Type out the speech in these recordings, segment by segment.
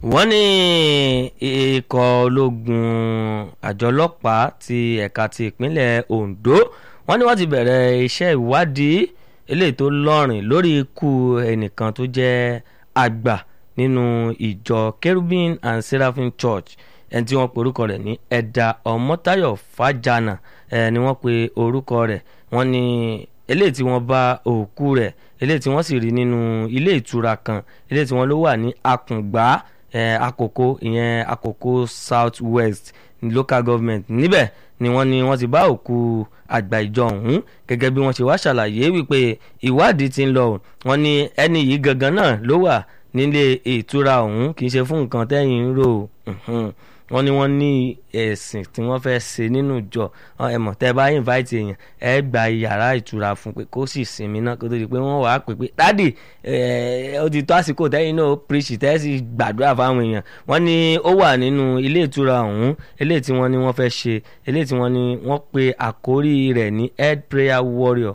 wọ́n ní ikọ̀ ológun àjọ ọlọ́pàá ti ẹ̀ka ti ìpínlẹ̀ Ondo wọ́n ní wọ́n ti bẹ̀rẹ̀ iṣẹ́ ìwádìí eléyìí tó lọ́rìn lórí ikú ẹnìkan tó jẹ́ àgbà nínú ìjọ Cherubim and Seraphim Church ẹni tí wọ́n pe orúkọ rẹ̀ ní Ẹ̀dà Ọmọ́táyọ̀ Fájànà ẹ̀ ni wọ́n pe orúkọ rẹ̀ wọ́n ní eléyìí tí wọ́n bá òkú rẹ̀ eléyìí tí wọ́n sì rí nínú ilé ìtura kan eléyìí tí wọ́n ló wà ní Àkùngbá àkókò ìyẹn àkókò South West local government níbẹ̀ ni wọ́n ní wọ́n ti bá òkú àgbà ìjọ ọ̀hún gẹ́gẹ́ bí wọ́n ṣe wá ṣàlàyé wípé ìwádìí ti ń lọ wọ́n ní ẹni yìí gangan náà ló wà nílé ìtura ọ̀hún kì í ṣe fún nǹkan tẹ́yìn ń rò wọ́n ní wọ́n ní ẹ̀sìn tí wọ́n fẹ́ ṣe nínú ìjọ ẹ mọ̀ tẹ́ bá invite èèyàn ẹ gba yàrá ìtura fún pé kó sì sinmi náà kó tó di pé wọ́n wàá pè pé dádì ó ti tó àsìkò tẹ́yìn náà preach tẹ́ sì gbàdúrà fáwọn èèyàn wọ́n ní ó wà nínú ilé ìtura ọ̀hún eléyìí tí wọ́n ní wọ́n fẹ́ ṣe eléyìí tí wọ́n ní wọ́n pe àkórí rẹ̀ ní head prayer warrior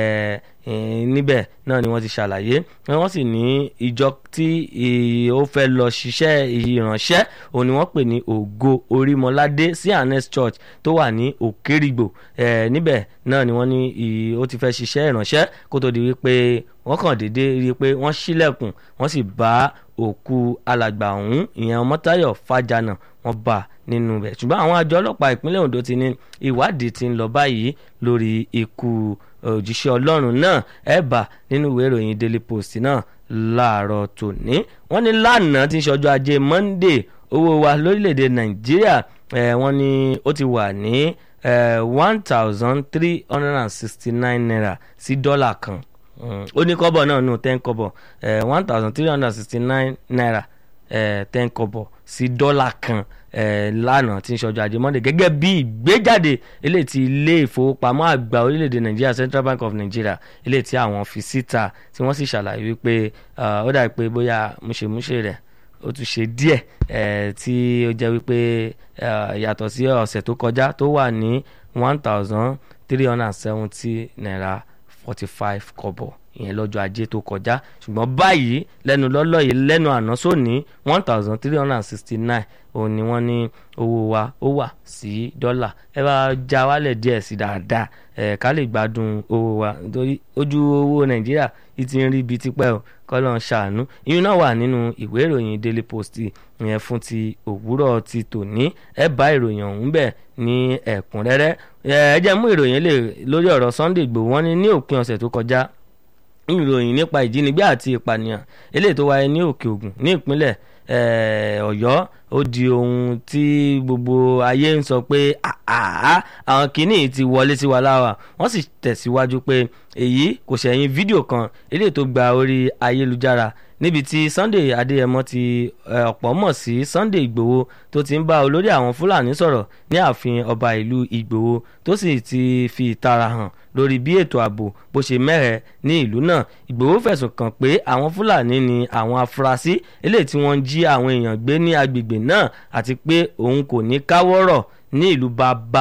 níbẹ̀ náà ni wọ́n ti ṣàlàyé wọ́n sì ní ìjọ tí ó fẹ́ lọ ṣiṣẹ́ ìránṣẹ́ òun ni wọ́n pè ní ògo orímọládé sí anes church tó wà ní òkèrìgbò níbẹ̀ náà ni wọ́n ní ó ti fẹ́ ṣiṣẹ́ ìránṣẹ́ kó tó di wípé wọ́n kàn déédé rí i pé wọ́n ṣílẹ̀kùn wọ́n sì bá òkú alàgbà ọ̀hún ìyẹn ọmọtáyọ̀ fàjànà wọ́n bá nínú rẹ̀ ṣùgbọ́n àwọn àjọ ọlọ́pàá ìpínlẹ̀ Ondo ti ní ìwádìí ti ń lọ báyìí lórí ikú òjíṣẹ́ ọlọ́run náà ẹ̀ bá nínú ìwé ìròyìn Daily Post náà láàárọ̀ tòní wọ́n ní lánàá tí ń ṣọjọ́ ajé Monday owó wa lórílẹ̀‐èdè Nàìjíríà wọ́n ní ó ti wà ní one thousand three hundred and sixty nine naira sí dọ́là kan ó ní kọ́bọ̀ náà nù ten kọ́bọ̀ one thousand three hundred and sixty nine naira ten kọ́bọ̀ sí dọ́là kan lánàá tí ń ṣọjọ́ ajé Monday gẹ́gẹ́ bí ìgbéjáde eléyìí tí ilé ìfowópamọ́ àgbà orílẹ̀-èdè Nàìjíríà Central Bank of Nigeria eléyìí tí àwọn fi síta tí wọ́n sì ṣàlàyé wípé ó dàbí pé bóyá múṣemúṣe rẹ̀ ó tún ṣe díẹ̀ tí ó jẹ́ wípé yàtọ̀ sí ọ̀sẹ̀ tó kọjá tó wà ní one thousand three hundred and seventy naira forty five kọ́bọ̀ ìyẹn lọ́jọ́ ajé tó kọjá ṣùgbọ́n báyìí lẹ́nu lọ́lọ́ yìí lẹ́nu àná sóní one thousand three hundred and sixty nine òun ni wọ́n ní owó wa ó wà sí dọ́là ẹ bá já wálẹ̀ díẹ̀ sí dáadáa ẹ̀ ká lè gbádùn owó wa nítorí ojú owó nàìjíríà yìí ti ń rí ibi tipẹ́ o kọ́lọ́ ń ṣàánú ìyún náà wà nínú ìwé ìròyìn daily post ìyẹn fún ti òwúrọ̀ ti tòní ẹ bá ìròyìn ọ̀hún bẹ̀ ní ẹ̀kúnrẹ́rẹ́ ẹ jẹ́ mú ìròyìn lè lórí ọ̀rọ̀ Sunday Igboho wọ́n ní ní òpin ọ̀sẹ̀ tó kọjá ìròyìn nípa ìjínigbé àti ìpànìyàn eléyìí tó wáyé ní òkè ògùn ní ìpínlẹ̀ ọ̀yọ́ ó di ohun tí gbogbo ayé ń sọ pé àwọn kìíní ti wọlé sí wa láwa wọ́n sì tẹ̀síwájú pé èyí kò ṣẹ̀yìn fídíò kan eléyìí tó gba orí ayélujára níbi tí Sunday Adéyẹmọ ti ọ̀pọ̀ mọ̀ sí Sunday Ìgbòho tó ti ń bá olórí àwọn Fúlàní sọ̀rọ̀ ní ààfin ọba ìlú Ìgbòho tó sì ti fi ìtara hàn lórí bí ètò ààbò bó ṣe mẹ́rẹ̀ ní ìlú náà Ìgbòho fẹ̀sùn kàn pé àwọn Fúlàní ni àwọn afurasí eléyìí tí wọ́n ń jí àwọn èèyàn gbé ní agbègbè náà àti pé òun kò ní káwọ́rọ̀ ní ìlú bàbá